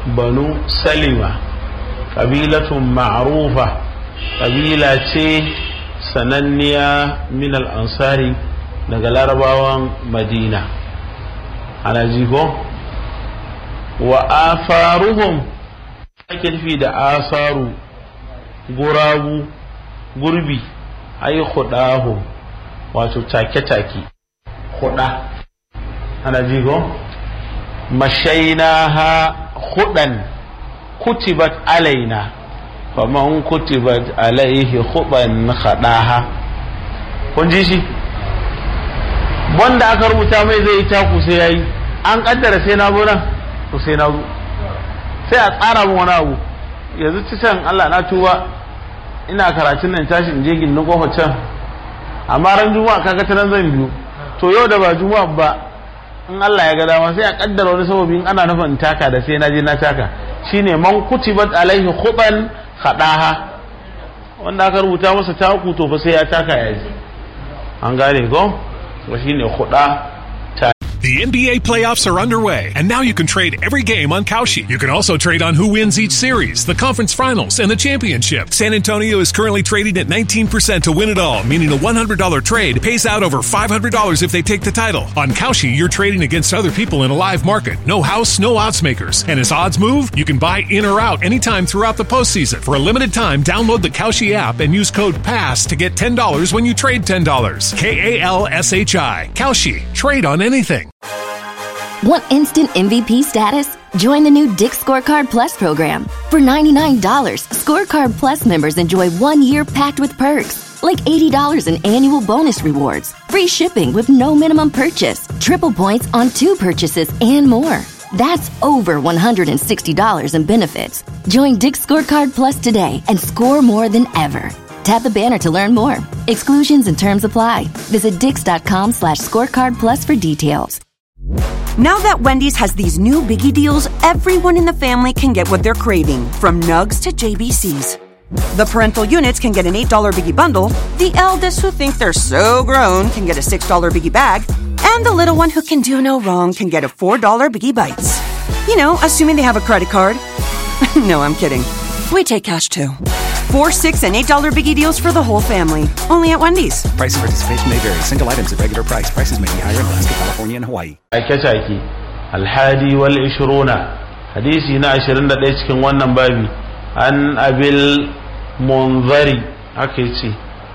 banu salima ƙabilatun ma'rufa ƙabila ce sananniya min ansari daga larabawan madina ana jigo wa afaruhum ake nufi da asaru gurabu gurbi ai hudahu wato take-take huda ana jigo mashainaha hudan kutibat alaina faman kutibat alaihi huban khadaha kun ji shi wanda aka rubuta mai zai yi taku sai yayi an kaddara sai na zo nan to sai na zo sai a tsara min wani abu yanzu ci can Allah na tuba ina karatun nan tashi in je gindin kofar can amma ran juma'a kaga ta nan zan biyu to yau da ba juma'a ba in Allah ya ga dama sai a kaddara wani sababi in ana nufin taka da sai na je na taka shine man kutibat alaihi khuban khadaha wanda aka rubuta masa taku to fa sai ya taka ya ji an gane ko to shine khuda The NBA playoffs are underway, and now you can trade every game on Kalshi. You can also trade on who wins each series, the conference finals, and the championship. San Antonio is currently trading at 19% to win it all, meaning a $100 trade pays out over $500 if they take the title. On Kalshi, you're trading against other people in a live market. No house, no odds makers. And as odds move, you can buy in or out anytime throughout the postseason. For a limited time, download the Kalshi app and use code PASS to get $10 when you trade $10. K A L S H I. Kalshi. Trade on anything. Want instant MVP status? Join the new Dick Scorecard Plus program. For $99, Scorecard Plus members enjoy one year packed with perks, like $80 in annual bonus rewards, free shipping with no minimum purchase, triple points on two purchases, and more. That's over $160 in benefits. Join Dick Scorecard Plus today and score more than ever. Tap the banner to learn more. Exclusions and terms apply. Visit dix.com slash scorecard plus for details. Now that Wendy's has these new biggie deals, everyone in the family can get what they're craving, from nugs to JBCs. The parental units can get an $8 biggie bundle, the eldest who think they're so grown can get a $6 biggie bag, and the little one who can do no wrong can get a $4 biggie bites. You know, assuming they have a credit card. no, I'm kidding. We take cash too. Four, six, and eight dollar biggie deals for the whole family. Only at Wendy's. Price and participation may vary. Single items at regular price. Prices may be higher in Alaska, California, and Hawaii. take-take alhadi wal ishiruna hadisi na 21 cikin wannan babi an abil munzari haka ce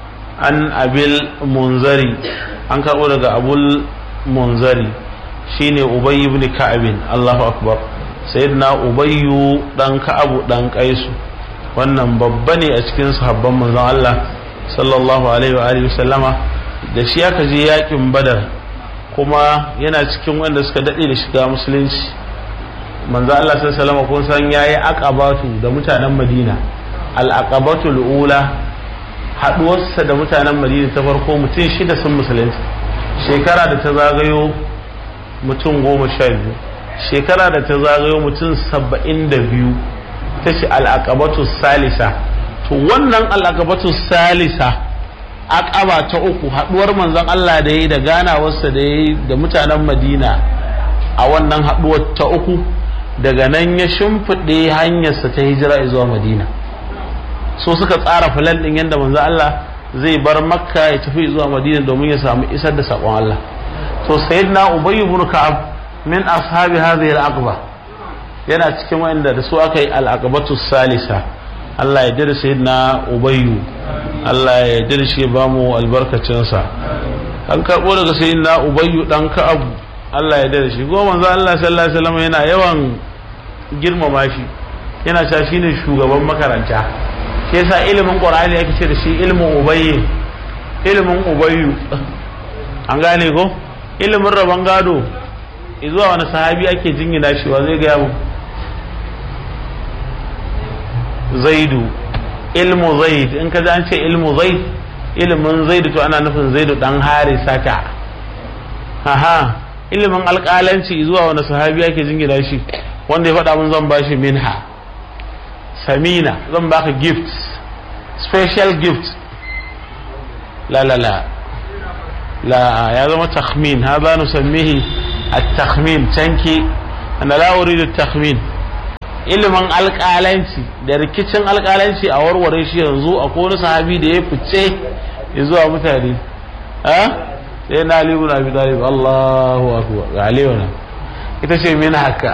an abil munzari an karɓo daga abul munzari shine ubayy ibn ka'abin Allahu akbar sayyidina ubayyu dan ka'abu dan kaisu wannan babba ne a cikin sahabban manzon Allah sallallahu alaihi wa alihi sallama da shi aka je yakin badar kuma yana cikin wanda suka dade da shiga musulunci manzo Allah sallallahu alaihi kun san yayi aqabatu da mutanen Madina al aqabatul ula haduwarsa da mutanen Madina ta farko mutum shida sun musulunci shekara da ta zagayo mutum goma sha biyu shekara da ta zagayo mutum saba'in da biyu ta ce al'aqabatu salisa to wannan al'aqabatu salisa aqaba ta uku haduwar manzon Allah da yayi da ganawarsa da yayi da mutanen Madina a wannan haduwar ta uku daga nan ya shimfiɗe hanyarsa ta hijira zuwa Madina so suka tsara filan din yadda manzon Allah zai bar Makka ya tafi zuwa Madina domin ya samu isar da sakon Allah to sayyidina Ubay ibn Ka'ab min ashabi hadhihi al-aqba yana cikin wanda da su aka yi al-aqbatu salisa Allah ya jira sayyidina Ubayyu Allah ya jira shi ba mu albarkacinsa an karbo daga sayyidina Ubayyu dan Ka'ab Allah ya jira shi goma manzo Allah sallallahu alaihi wasallam yana yawan girmama shi yana cewa shine shugaban makaranta shi yasa ilimin Qur'ani yake ce da shi ilmin Ubayy ilimin Ubayyu an gane ko ilimin rabon gado zuwa wani sahabi ake jingina shi wa zai gaya mu zaidu ilmu zaid in ka an ce ilmu zaid ilimin zaidu to ana nufin zaidu dan harisata aha ilimin alƙalanci zuwa wani sahabi ake jingina shi wanda ya faɗa mun zan bashi minha samina zan baka gift special gift la la la لا يا زلمه تخمين هذا نسميه التخمين تنكي انا لا اريد التخمين ilimin alƙalanci da rikicin alƙalanci a warware shi yanzu a wani sahabi da ya fice ya zuwa mutane sai na alibu na bi talib Allahu akbar ga aliyu na ita ce min haka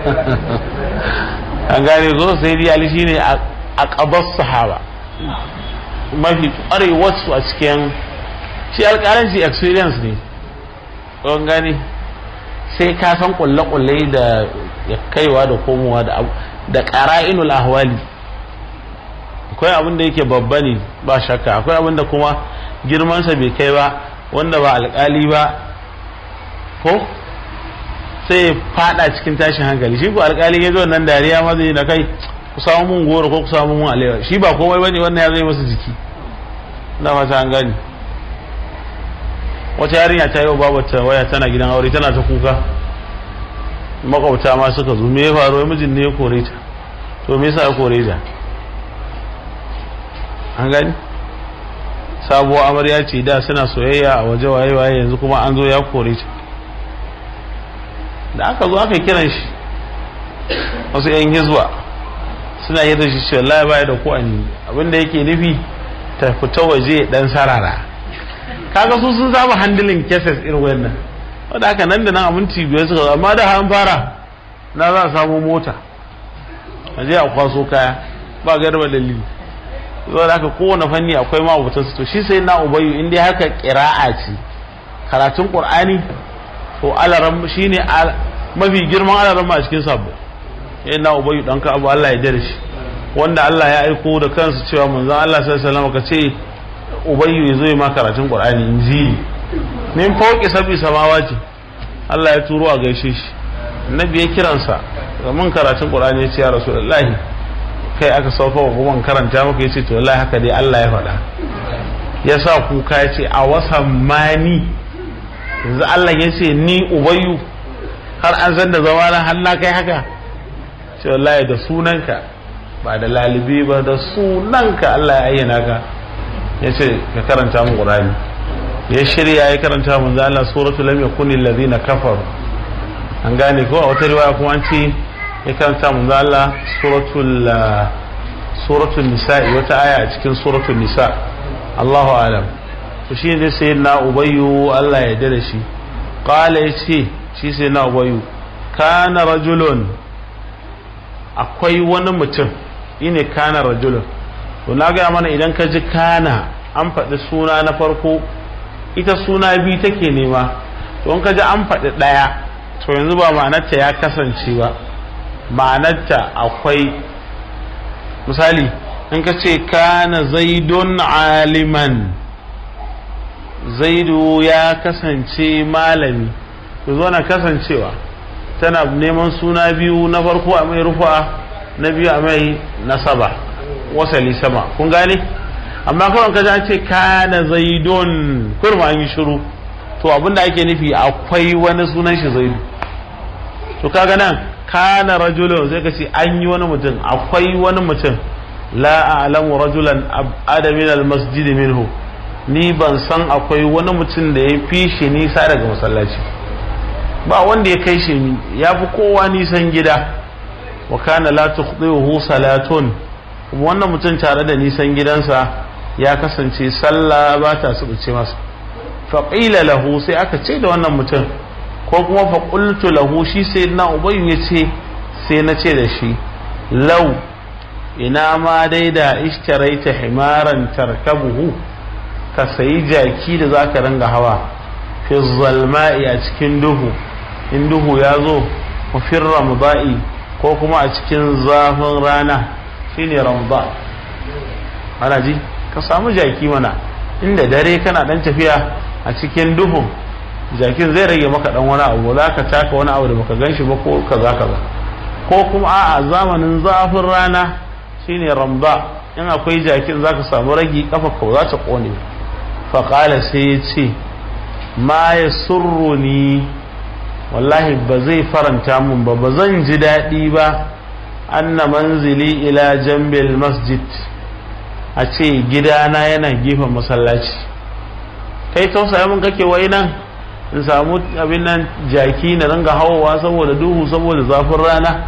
an gane zo sai dai ali shine a qabas sahaba mafi wasu a cikin shi alƙalanci experience ne don gane sai ka san kulle-kulle da ya kaiwa da komowa da ƙara'inul ahwali akwai abin da yake babba ne ba shakka akwai abin da kuma girmansa bai kai ba wanda ba alƙali ba ko sai ya fada cikin tashin hankali shi ko alƙali ya zo nan dariya ma zai na kai ku samu mun goro ko ku samu mun alewa shi ba komai bane wannan ya zai masa jiki na fata an gani wata yarinya ta yi wa babata waya tana gidan aure tana ta kuka makwabta ma suka zo me ya faru mijin ne ya kore ta to me yasa ya kore ta an gani sabuwar amarya ce da suna soyayya a waje waye waye yanzu kuma an zo ya kore ta da aka zo aka kiran shi wasu yan hizba suna yi da shi ce wallahi baya da ko ani abinda yake nufi ta fita waje dan sarara kaga su sun saba handling cases irin wannan wadda haka nan da nan a minti biyar suka amma da an fara na za a samu mota a je a kwaso kaya ba garba dalili zuwa da haka kowane fanni akwai ma'abutan su to shi sai na ubayu in dai haka kira'a ce karatun qur'ani to alaram shine mafi girman alaram a cikin sabo sai na ubayu dan ka abu Allah ya dare shi wanda Allah ya aiko da kansa cewa manzon Allah sallallahu alaihi wasallam ka ce ubayyu ya zo ya ma karatun qur'ani injili min fauki sabi samawati Allah ya turo a gaishe shi annabi ya kiransa ga mun karatun qur'ani ya ce ya rasulullahi kai aka sauka wa kuma karanta maka ya ce to wallahi haka dai Allah ya faɗa ya sa kuka ya ce a wasan mani yanzu Allah ya ce ni ubayyu har an san da zama na har na kai haka ce wallahi da sunanka ba da lalibi ba da sunanka Allah ya ayyana ka ya ce ka karanta mu qur'ani ya shirya ya karanta mu da Allah suratu lam yakunil ladina kafaru an gane ko a wata riwaya kuma an ce ya karanta mu da Allah suratul suratul nisa wata aya a cikin suratul nisa Allahu alam to shi ne sai na ubayyu Allah ya dare shi qala yace shi sai na ubayyu kana rajulun akwai wani mutum ine kana rajulun to na gaya mana idan ka ji kana an faɗi suna na farko ita suna biyu take nema to in ka ji an faɗi ɗaya to yanzu ba ma'anarta ya kasance ba ma'anarta akwai misali in ka ce kana zaidun aliman zaidu ya kasance malami to zo na kasancewa tana neman suna biyu na farko a mai rufa na biyu a mai nasaba wasali sama kun gane amma kawai ka an ce kana zaidun kurma an yi shiru to abinda ake nufi akwai wani sunan shi zaidu to kaga nan kana rajulun sai ka ce an yi wani mutum akwai wani mutum la a'lamu rajulan abada min al-masjid minhu ni ban san akwai wani mutum da ya fi shi nisa daga masallaci ba wanda ya kai shi ya fi kowa nisan gida wa kana la tukhdihu salatun kuma wannan mutum tare da nisan gidansa ya kasance sallah ba ta subuce masa faƙila lahu sai aka ce da wannan mutum ko kuma faƙultu lahu shi sai na ubayu ya ce sai na ce da shi lau ina ma dai da ishtaraita himaran tarkabuhu ka sayi jaki da za ka ringa hawa fi zalma'i a cikin duhu in duhu ya zo fi ramda'i ko kuma a cikin zafin rana shine ramadan ana ji ka samu jaki mana inda dare kana dan tafiya a cikin duhun jakin zai rage maka dan wani abu za ka taka wani abu da baka gan shi ba ko kaza kaza ko kuma a zamanin zafin rana shine ramda in akwai jakin za ka samu ragi kafa ka za ta kone faƙala sai ya ce ma ya surruni wallahi ba zai faranta mun ba ba zan ji daɗi ba anna manzili ila jambil masjid a ce gidana yana gefen masallaci kai tausaya mun kake wai nan in samu abin nan jaki na ringa hawowa saboda duhu saboda zafin rana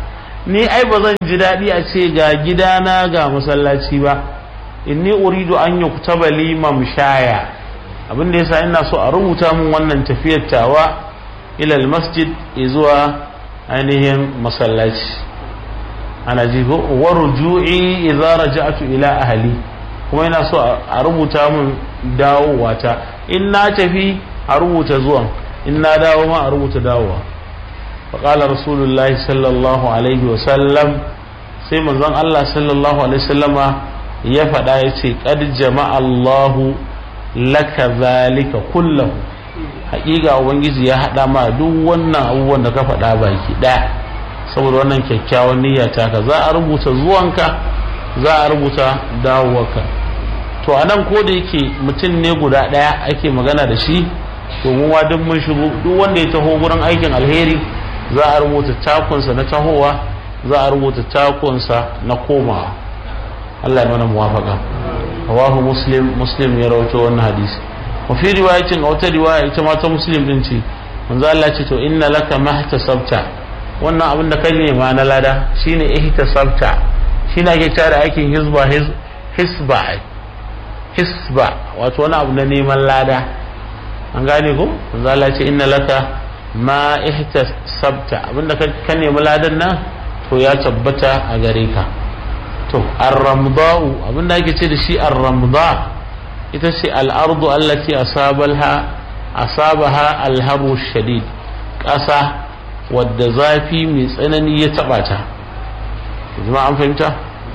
ni ai ba zan ji daɗi a ce ga gidana ga masallaci ba inni uridu an yi kutaba limam shaya abin da yasa ina so a rubuta min wannan tafiyar tawa ilal masjid zuwa ainihin masallaci ana ji ko wa ruju'i idza raja'tu ila ahli kuma ina so a rubuta min dawowa ta in na tafi a rubuta zuwan in na dawo ma a rubuta dawowa faƙala rasulullahi sallallahu alaihi wasallam sai manzon Allah sallallahu alaihi wasallama ya faɗa ya ce ƙad jama'allahu laka zalika kullahu haƙiƙa ubangiji ya haɗa ma duk wannan abubuwan da ka faɗa baki ɗaya saboda wannan kyakkyawan niyya taka za a rubuta zuwanka za a rubuta dawowarka to a nan ko da yake mutum ne guda ɗaya ake magana da shi to mu ma duk mun shigo duk wanda ya taho gurin aikin alheri za a rubuta takunsa na tahowa za a rubuta takunsa na komawa Allah ya mana muwafaka rawahu muslim muslim ya rawaito wannan hadisi wa fi riwayatin a wata riwaya ita ma ta muslim din ce manzo Allah ce to inna laka mahtasabta wannan abin da ka nema na lada shine ihtasabta shine ake tare aikin hizba hisba hisba wato wani abu na neman lada an gane ko manzo Allah ce inna laka ma ihtasabta abinda ka nemi ladan nan to ya tabbata a gare ka to ar-ramda'u abinda ake ce da shi ar-ramda ita ce al-ardu allati asabalha asabaha al-haru shadid ƙasa wadda zafi mai tsanani ya taba ta jama'a an fahimta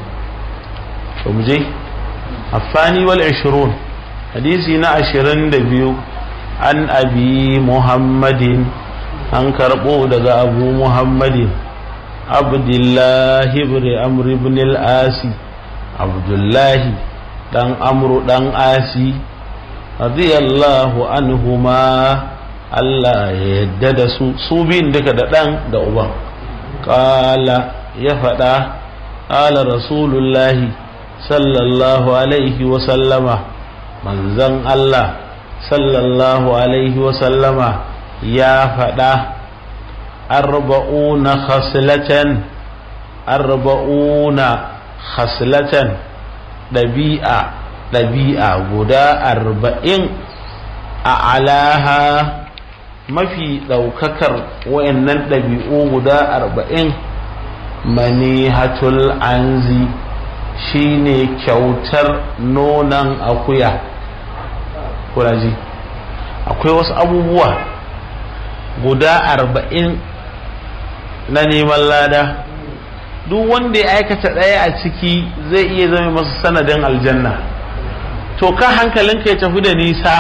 to mu je الثاني والعشرون حديثنا عشرين دبيو عن أبي محمد عن كربو دغا أبو محمد عبد الله بن عمرو بن الآسي عبد الله دان عمرو دان آسي رضي الله عنهما Allah ya yadda da su su biyun duka da ɗan da uban ƙala ya faɗa ƙala rasulullahi sallallahu alaihi wasallama manzan Allah sallallahu alaihi wasallama ya faɗa arba'una khaslatan arba'una khaslatan ɗabi'a ɗabi'a guda arba'in a alaha mafi ɗaukakar wayannan ɗabi'u guda arba'in manihatul anzi shine kyautar nonon akuya kuraji akwai wasu abubuwa guda arba'in na neman lada duk wanda ya aikata ɗaya a ciki zai iya zama masa sanadin aljanna to ka hankalinka ya tafi da nisa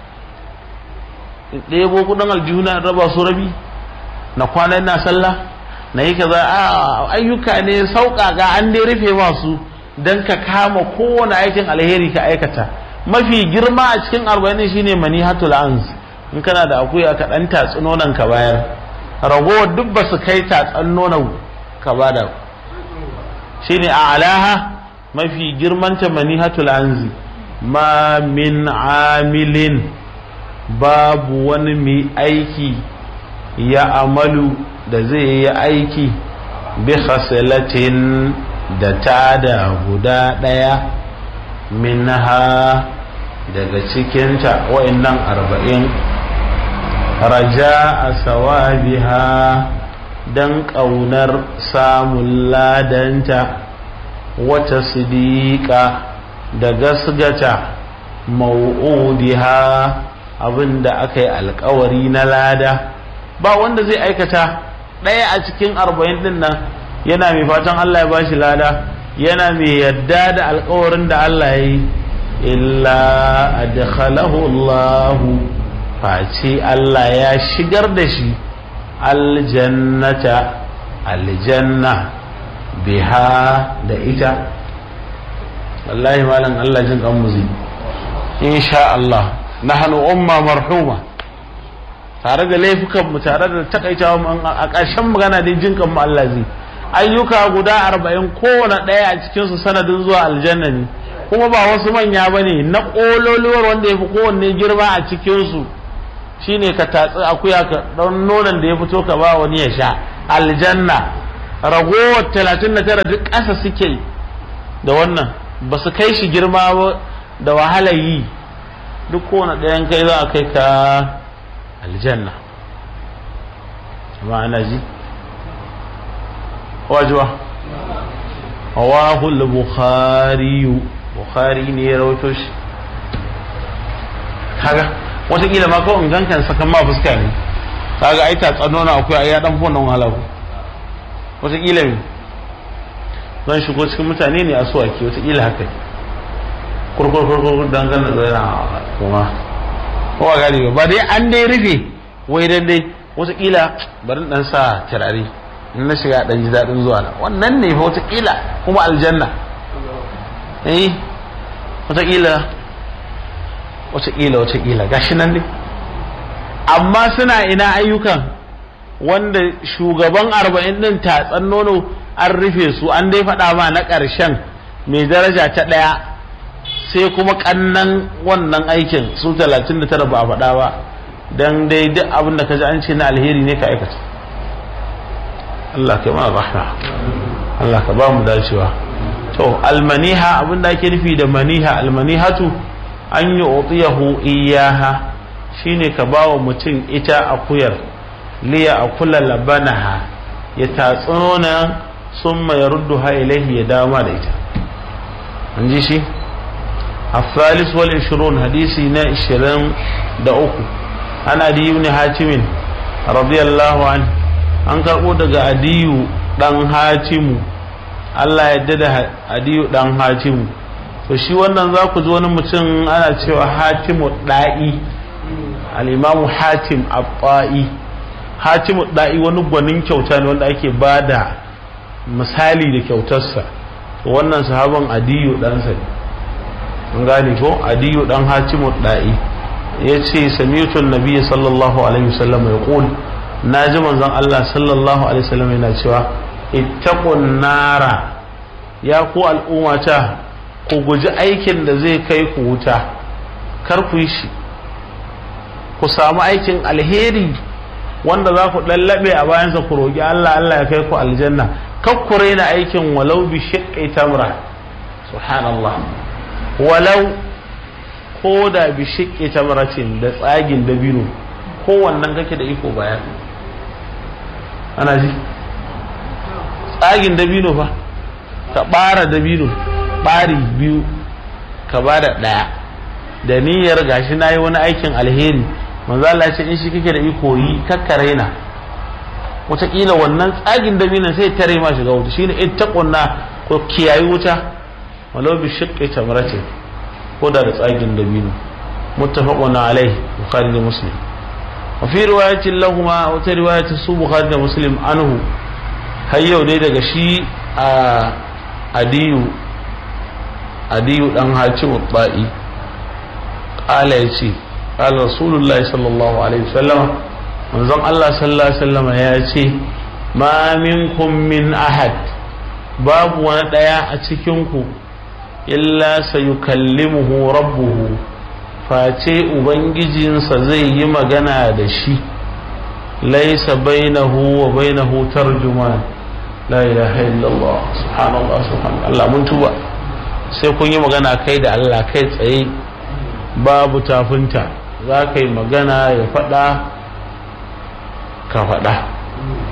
ɗebo kudin aljihuna raba su rabi na kwanan na sallah na yi kaza a ayyuka ne sauƙaƙa an dai rufe masu don ka kama kowane aikin alheri ka aikata mafi girma a cikin arba'in shine manihatul anz in kana da akuya ka dan tatsi nonon ka bayar ragowar duk ba su kai tatsan nonon ka bada shine a alaha mafi girmanta manihatul anzi ma min amilin babu wani mai aiki ya amalu da zai yi aiki bi khasilatin da ta da guda ɗaya minha daga cikinta wa'annan arba'in raja a sawabiha don ƙaunar samun ladanta wata sidiƙa da gasgata mau'udiha abinda aka yi alkawari na lada ba wanda zai aikata ɗaya a cikin arba'in ɗin nan yana mai fatan Allah ya bashi lada yana mai yadda da alkawarin da Allah ya yi illa adkhalahu Allah face Allah ya shigar da shi aljannata aljanna biha da ita wallahi malam Allah jin kan muzi insha Allah nahnu umma marhuma tare da laifukan mu tare da takaitawa a ƙarshen magana dai jin kan mu Allah zai ayyuka guda arba'in kowane ɗaya a cikinsu sanadin zuwa aljanna ne kuma ba wasu manya ba ne na ƙololuwar wanda ya fi kowanne girma a cikinsu shine ka tatsi akuya ka ɗan nonon da ya fito ka ba wani ya sha aljanna ragowar talatin da tara duk ƙasa suke da wannan ba su kai shi girma ba da wahala yi duk kowane ɗayan kai za a kai ka aljanna amma ana ji wajuwa rawahul bukhari bukhari ne ya rawaito shi kaga wataƙila ma kawai gankan sakan ma fuska ne kaga ai ta tsano na akwai ai ya dan fona wahala ku wataƙila me zan shigo cikin mutane ne a suwaki wataƙila haka kurkur kurkur dan gan da kuma ko ba gani ba dai an dai rufe wai dan dai wataƙila bari dan sa turare in na shiga dan ji daɗin zuwa na wannan ne fa wataƙila kuma aljanna eh wataƙila wataƙila wataƙila gashi nan ne amma suna ina ayyukan wanda shugaban arba'in din tatsan nono an rufe su an dai faɗa ma na ƙarshen mai daraja ta ɗaya sai kuma ƙannan wannan aikin su talatin da tara ba a faɗa ba don dai duk abin da ka ji an ce na alheri ne ka aikata Allah ka mana rahma Allah ka ba mu dacewa to almaniha abin da ake nufi da maniha almanihatu an yi utiyahu iyaha shine ka ba wa mutum ita akuyar liya akula labanaha ya tatsona sun mai ruddu ha ilaihi ya dama da ita an ji shi الثالث والعشرون حديثي نا عشرين دعوكو أنا أدي بن حاتم رضي الله عنه an karɓo daga adiyu ɗan hatimu Allah ya da adiyu ɗan hatimu to shi wannan za ku ji wani mutum ana cewa hatimu ɗa'i al'imamu hatim abba'i hatimu ɗa'i wani gwanin kyauta ne wanda ake ba da misali da kyautarsa wannan sahaban adiyu ɗansa ne an gane ko adiyu ɗan hatimu ɗa'i ya ce samitun nabiya sallallahu alaihi wasallam ya ƙul na ji manzon Allah sallallahu alaihi wasallam yana cewa ittaqun nara ya ku al'ummata ku guji aikin da zai kai ku wuta kar ku yi shi ku samu aikin alheri wanda za ku lallabe a bayansa ku roƙi Allah Allah ya kai ku aljanna kar ku raina aikin walau bi shiqqi tamra subhanallah walau ko da bi shiqqi tamratin da tsagin dabino ko wannan kake da iko bayan ana ji tsagin dabino fa ka bara dabino bari biyu ka ba da ɗaya da niyyar gashi na yi wani aikin alheri manzo Allah ce in shi kake da iko yi kakkare na wataƙila wannan tsagin dabinon sai tare ma shiga wuta shine ittaqunna ko kiyayi wuta walau bi shiqqi tamratin ko da tsagin dabino muttafaqun alaihi bukhari da muslim وفي رواية لهما أو رواية سو بخاري مسلم عنه هيو دي daga shi a adiyu adiyu dan hakim ba'i qala yace qala rasulullah sallallahu alaihi wasallam manzon Allah sallallahu alaihi wasallam ya ce ma minkum min ahad babu wani daya a cikin ku illa sayukallimuhu rabbuhu face ubangijinsa zai yi magana da shi laisa bainahu wa bainahu tarjuman la ilaha illallah subhanallah subhanallah Allah mun tuba sai kun yi magana kai da Allah kai tsaye babu tafinta za ka yi magana ya faɗa ka faɗa